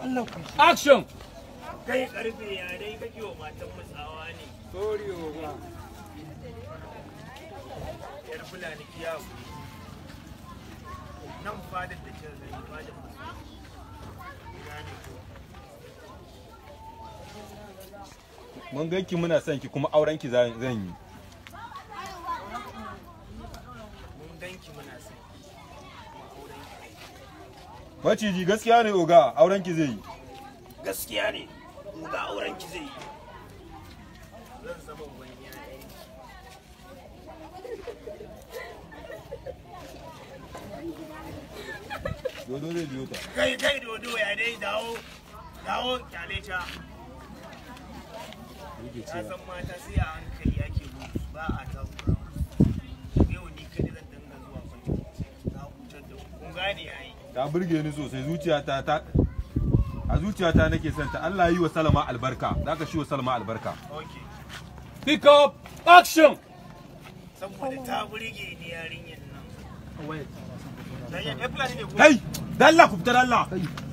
Allah ku Action! kai karfe ya dai kake wa matan matsawa ne sorry oga yar fulani kiyawo nan fadar da ke zai fadar matsawa gane ko mun ganki muna son ki kuma auren ki zan zan yi mun ganki muna sai auren ki maciji gaskiya ne oga auren ki zai yi gaskiya ne mu ga auren ki zai yi zan zama wani yayin dodo zai biyo ta kai kai dodo ya dai dawo dawo kyale ta ka san mata sai a hankali ake gudu ba a takurawa yau ni kadai zan dinga zuwa kwallo na hutar da ku kun gane yayi ta burge ni sosai zuciyata ta a zuciyata nake son ta Allah yi wa Salama albarka zaka shi wa Salama albarka okay Pick up! Action! saboda ta burge ni yarinyar nan. Dan ya fulani ne ko? kai dalla ku fitar Allah